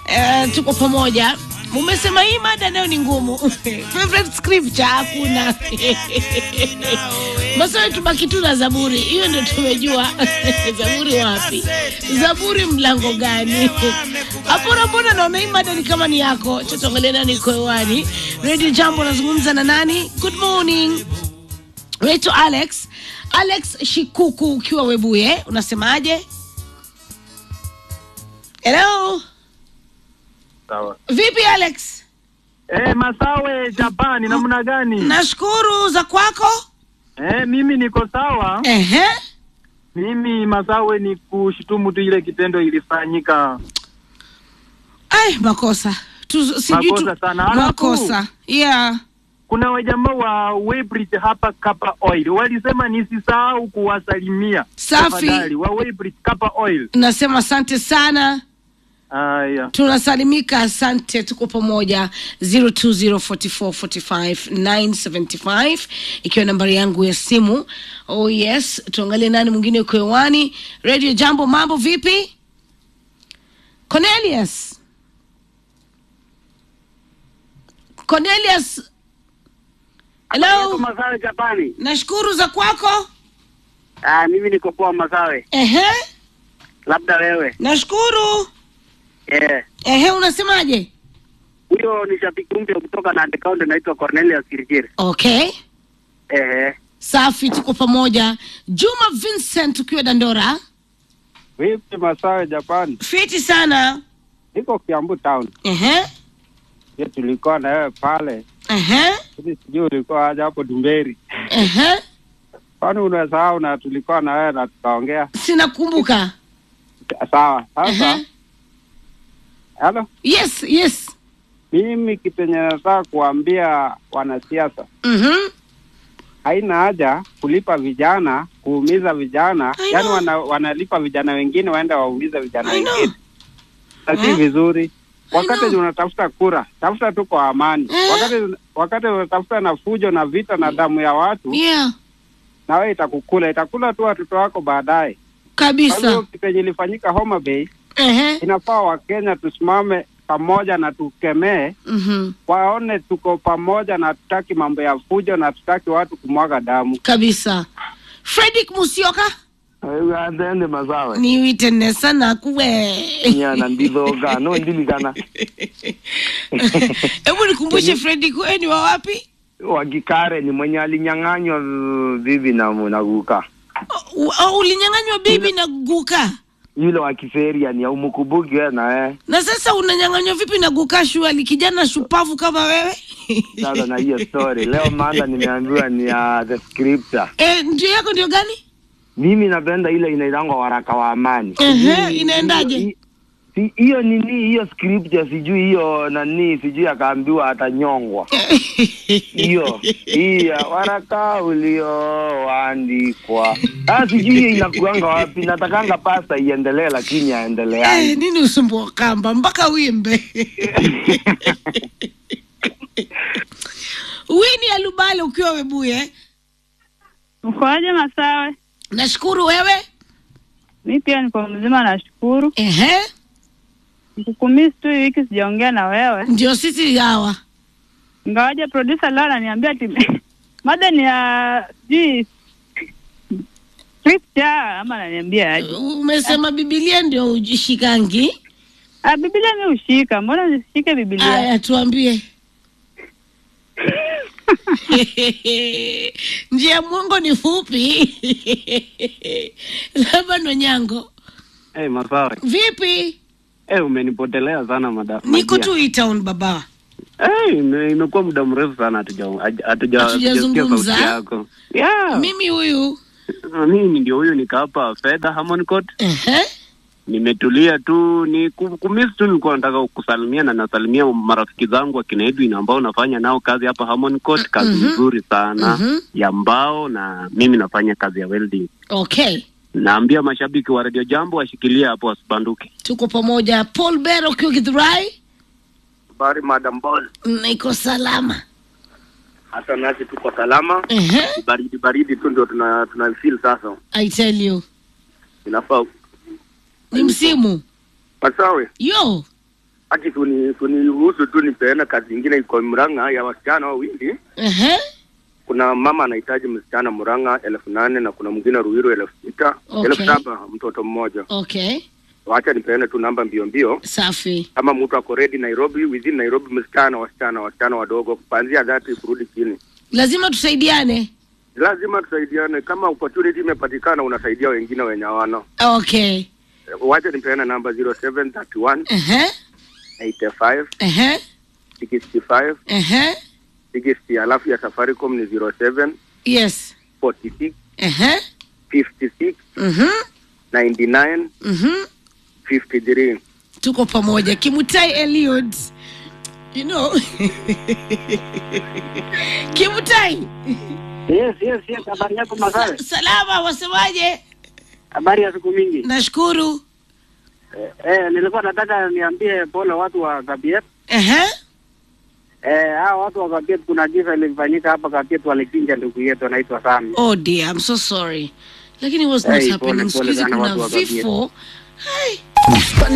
Eh, tuko pamoja. Mumesema hii mada nayo ni ngumu. Favorite scripture hakuna. Masawe tubaki tu na Zaburi. Hiyo ndio tumejua. Zaburi wapi? Zaburi mlango gani? Hapo na mbona naona hii mada ni kama ni yako. Cha tuangalie nani iko hewani. Radio Jambo nazungumza na nani? Good morning. Naitwa Alex. Alex Shikuku ukiwa Webuye, unasemaje? Hello. Sawa. Vipi Alex? Eh, Masawe Japani namna gani? Nashukuru za kwako. Eh, mimi niko sawa. Ehe. Mimi Masawe ni kushutumu tu ile kitendo ilifanyika. Ai, makosa. Tu, sijui tu, Makosa sana. Alafu- makosa. Yeah. Kuna wajamaa wa Weybridge hapa Kapa Oil walisema nisisahau kuwasalimia. Safi. Tafadhali, wa Weybridge Kapa Oil. Nasema asante sana. Haya. Tunasalimika, asante, tuko pamoja 0204445975 ikiwa nambari yangu ya simu. Oh yes, tuangalie nani mwingine uko hewani. Radio Jambo, mambo vipi? Cornelius. Cornelius. Hello. Masawe Japani. Nashukuru za kwako. Ah, mimi niko poa Masawe. Ehe. Labda wewe. Nashukuru. Eh. Ehe, unasemaje? Huyo ni shabiki mpya kutoka na account inaitwa Cornelius Kirikiri. Okay. Eh. Safi, tuko pamoja. Juma Vincent ukiwa Dandora. Vipi Masawe Japani? Fiti sana. Niko Kiambu town. Ehe. Ye tulikuwa na wewe pale. Ehe. Hivi sijui ulikuwa aje hapo Dumberi. Ehe. Kwani unasahau na tulikuwa na wewe na tukaongea. Sina kumbuka. Sawa. Sasa, Ehe. halo. Yes, yes. Mimi kitu yenye nataka kuambia wanasiasa, Mhm. haina haja kulipa vijana, kuumiza vijana, I yaani know. wana, wanalipa vijana wengine waende waumize vijana I know. wengine. Na si Eh. vizuri. Wakati know. unatafuta kura, tafuta tu kwa amani. Eh. Wakati wakati unatafuta na fujo na vita na damu ya watu, Yeah. na wewe itakukula, itakula tu watoto wako baadaye. Kwa hivyo Kabisa. kitu yenye ilifanyika Homa Bay, Ehe. inafaa Wakenya tusimame pamoja na tukemee, Mhm. waone tuko pamoja na hatutaki mambo ya fujo na hatutaki watu kumwaga damu. Kabisa. Fredrick Musioka athende masawe ni witene sana kuwe. nyana ndithoga no ndiligana Hebu nikumbushe Fredrick, wewe ni wa wapi? wakikare ni mwenye alinyang'anywa uh, bibi na naguka U- u- Ulinyang'anywa bibi na guka. yule wa kiseria ni aumukubuki we na eh Na sasa unanyang'anywa vipi na guka shuali kijana shupavu kama wewe? sasa na hiyo story leo manda nimeambiwa ni ya the scripture Eh, ndio yako ndio gani? mimi napenda ile inaitangwa waraka wa amani Ehe, Sijui- inaendaje? hiyo- si- hiyo nini hiyo scripture sijui hiyo nani sijui akaambiwa atanyongwa hiyo hiyo waraka ulioandikwa ah, sijui hiyo inakuanga wapi natakanga pasta iendelee lakini Eh, aendeleani nini usumbu wa kamba mpaka wimbe wini alubale ukiwa webuye Ukoaje Masawe? nashukuru wewe Mi pia niko mzima, nashukuru. Ehe, Nikukumisi tu hii wiki sijaongea na wewe, ndio sisi hawa ingawaje producer leo ananiambia ati mada ni ya sijui scripture ama ananiambia aje? umesema bibilia ndio ujishikangi Ah, Biblia mi ushika, mbona nisishike Biblia? aya tuambie njia ya mwongo ni fupi labda ndo nyango Hey, Masawe. vipi Hey, umenipotelea sana mada. niko Madia. tu hii town baba Hey, ime- imekuwa muda mrefu sana hatuja hatuja- hatuja- Hatujazungumza. sauti yako. Yeah. mimi huyu Mimi ndio huyu nika hapa Fedha Harmon Court. Ehe. Nimetulia tu ni ku- kumisi tu, nilikuwa nataka kusalimia na nasalimia marafiki zangu akina Edwin ambao nafanya nao kazi hapa Harmon Court, kazi Mhm. nzuri sana Mhm. ya mbao, na mimi nafanya kazi ya welding. okay Naambia mashabiki wa Radio Jambo washikilie hapo, wasibanduke. tuko pamoja paul bero ukiwa githurai Habari Madam Ball. niko salama Hata nasi tuko salama. Ehe. Baridi baridi tu ndio tuna tuna feel sasa. i tell you Inafaa ni msimu Masawe. yo ati suni suniruhusu tu nipeane kazi ingine iko Murang'a ya wasichana wawili. Ehe. Kuna mama anahitaji msichana Murang'a elfu nane na kuna mwingine Ruiru elfu sita Okay. elfu saba mtoto mmoja. Okay. Wacha nipeane tu namba mbio mbio. Safi. Kama mtu ako ready Nairobi, within Nairobi, msichana wasichana wasichana wadogo kuanzia dhati kurudi chini. Lazima tusaidiane. Lazima tusaidiane. Kama opportunity imepatikana, unasaidia wengine wenye hawana. Okay. Wacha nipeane namba 0731 Ehe. 85 Ehe. 65 Ehe. 60 alafu ya Safaricom ni 07 Yes. 46 Ehe. 56 Mhm. 99 Mhm. 53. Tuko pamoja. Kimutai Eliud. You know. Kimutai. Yes, yes, yes. Habari yako Masawe? Salama, wasemaje? Habari ya siku mingi. Nashukuru. Eh, eh, nilikuwa nataka niambie pole watu wa Kabiet. Ehe. Eh, hao watu wa Kabiet kuna kisa ilifanyika hapa Kabiet walichinja ndugu yetu anaitwa Sami. Oh dear, I'm so sorry. Lakini it was not Hey, happening. pole, Siku pole hizi sana kuna watu wa Kabiet. vifo. Hai. Bustani